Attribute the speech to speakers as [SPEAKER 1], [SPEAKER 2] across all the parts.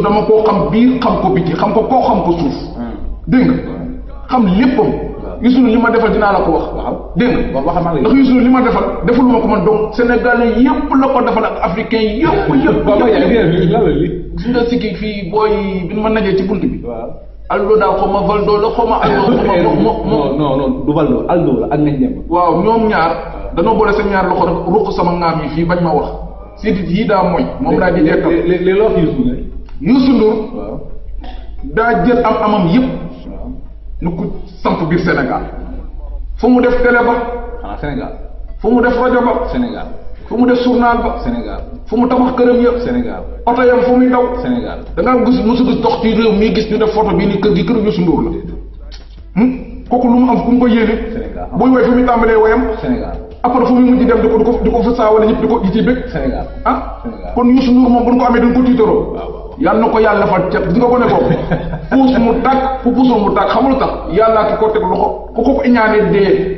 [SPEAKER 1] dama koo xam biir xam ko biti xam ko koo xam ko suuf dégg nga xam léppam Youssou Ndour li ma defal dinaa la ko wax
[SPEAKER 2] waaw
[SPEAKER 1] dégg nga
[SPEAKER 2] waaw waxal maa ngi
[SPEAKER 1] ndax Youssou Ndour li ma defal deful ma ko man donc sénégalais yëpp la ko defal ak africain yëpp yëpp
[SPEAKER 2] waaw
[SPEAKER 1] yëpp
[SPEAKER 2] yaa ngi lan la li
[SPEAKER 1] gis nga sikki fii booy bi ma najee ci bunt bi
[SPEAKER 2] waaw
[SPEAKER 1] allo daa xaw ma valdo la xaw ma allo xaw ma mo mo
[SPEAKER 2] non non non du Valdo Aldo la ak ngañ dem
[SPEAKER 1] waaw ñoom ñaar danoo boole seen ñaar loxo rek ruq sama ngaam yi fii bañ ma wax sidit yii daa mooy moom laa di jekkal
[SPEAKER 2] léegi léegi loo wax Youssou ne
[SPEAKER 1] Youssou Ndour
[SPEAKER 2] waaw
[SPEAKER 1] daa jël am amam yëpp
[SPEAKER 2] waaw
[SPEAKER 1] nu ko samp biir Sénégal fu mu def télé ba
[SPEAKER 2] xanaa Sénégal
[SPEAKER 1] fu mu def rajo ba
[SPEAKER 2] Sénégal
[SPEAKER 1] fu mu def journal ba
[SPEAKER 2] Sénégal
[SPEAKER 1] fu mu tabax këram yëpp
[SPEAKER 2] Sénégal
[SPEAKER 1] oto yam fu muy daw
[SPEAKER 2] Sénégal
[SPEAKER 1] da ngaa gis mosu gis dox ci réew mii gis ñu def photo bii ni kër gi kër Youssou Ndour la hmm? kooku lu mu am fu mu ko yéene
[SPEAKER 2] Sénégal.
[SPEAKER 1] buy woy fu muy tàmbalee woyam
[SPEAKER 2] Sénégal
[SPEAKER 1] après fu muy mujj dem di ko di ko di ko fa saawale ñëpp di ko di ci bëgg
[SPEAKER 2] Sénégal
[SPEAKER 1] ah
[SPEAKER 2] Sénégal.
[SPEAKER 1] kon Youssou Ndour moom bu ñu ko amee dañ ko tiitaroo
[SPEAKER 2] waaw waaw
[SPEAKER 1] yàlla na ko yàlla fa cet gis nga ko ne boobu puus mu tàkk fu puusul mu tàkk xamul tax yàllaa ki ko teg loxo ku ko ko iñaanee dee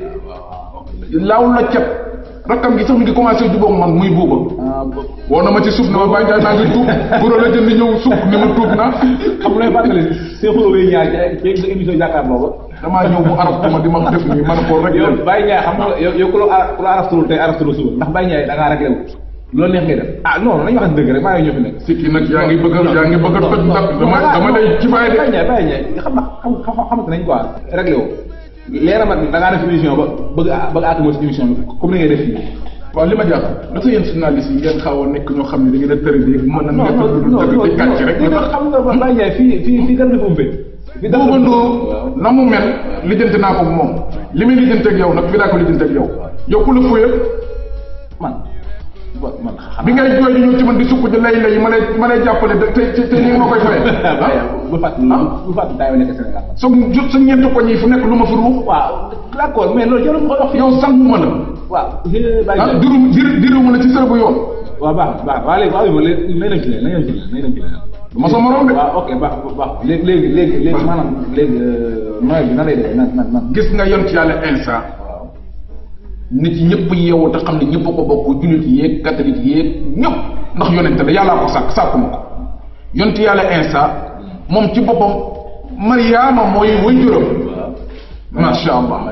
[SPEAKER 1] laaw la cet rakkam gi sax mi ngi commencé jubóog man muy buuba
[SPEAKER 2] ah bo-
[SPEAKER 1] woo na ma ci suuf ne ma bàyyi naa ngi tuub guro la jënd ñëw suuf ni ma tuub na
[SPEAKER 2] xam nga lay fàttali Cheikh Oulou ñaar ci ci émission jàkkaarloo ba
[SPEAKER 1] damaa ñëw bu arab ma di ma def nii man ko rek
[SPEAKER 2] yow Baye Ndiaye xam nga yow yow ku la ku la araftul tey araftul suba ndax Baye Ndiaye da ngaa réglé wu loolu neex ngay def ah non nañu wax dëgg rek maa ngi ñëw fi nekk
[SPEAKER 1] sikki nag yaa ngi bëgg a yaa ngi bëgg a toj ndax dama dama lay ci bàyyi
[SPEAKER 2] Baye
[SPEAKER 1] de
[SPEAKER 2] Ndiaye Baye Ndiaye xam na xam xam xamante nañ quoi réglé wu leera mat da ngaa def émission ba bëgg a bëgg a àgg ci émission bi comme ni ngay def fii
[SPEAKER 1] waaw li ma jaaxal dafa yéen journaliste yi ngeen xaw a nekk ñoo xam ne da ngeen a tëri di mën a
[SPEAKER 2] non
[SPEAKER 1] nekk
[SPEAKER 2] non
[SPEAKER 1] lu
[SPEAKER 2] non
[SPEAKER 1] dëgg di kàcc rek
[SPEAKER 2] non
[SPEAKER 1] nga tax
[SPEAKER 2] xam nga Baye Ndiaye fii fii fii dara dafa umbee fii dara
[SPEAKER 1] Bouba Ndour
[SPEAKER 2] waaw
[SPEAKER 1] na mu mel lijjanti naa ko moom li muy lijjanti ak yow nag fi daa ko lijjanti ak yow yow ku la fuyal
[SPEAKER 2] man wa- man xam
[SPEAKER 1] bi ngay jooy di ñëw ci man di sukk di lay lay ma lay ma lay jàppale te te te nii nga ma koy fayee
[SPEAKER 2] Baye bu fàtt bu fàtt daay nekk Sénégal
[SPEAKER 1] sa jot sa ñeenti koñ yi fu nekk lu ma fi ruux
[SPEAKER 2] waaw d'accord mais loolu jarul ma koy wax fii
[SPEAKER 1] yow sanguma la
[SPEAKER 2] waaw Baye
[SPEAKER 1] ah
[SPEAKER 2] Ndiaye
[SPEAKER 1] diru dir diru la ci sër bu yoon
[SPEAKER 2] waaw baax na baax na waaw léegi waaw léegi nañ dem ci leen nañ dem ci leen nañ dem ci leen.
[SPEAKER 1] ma sa morom de
[SPEAKER 2] waaw ok baax baax léegi léegi léegi léegi maanaam léegi nooy bi nan lay demee nan nan nan.
[SPEAKER 1] gis nga yon ci yàlla insa
[SPEAKER 2] waaw
[SPEAKER 1] nit yi ñëpp yeewu te xam ne ñëpp a ko bokk jullit yeeg catholique yeeg ñëpp ndax yonente la yàllaa ko sàkk sàkkuma ko yonent yàlla insa moom ci boppam mariama mooy way juram
[SPEAKER 2] waaw.
[SPEAKER 1] macha allah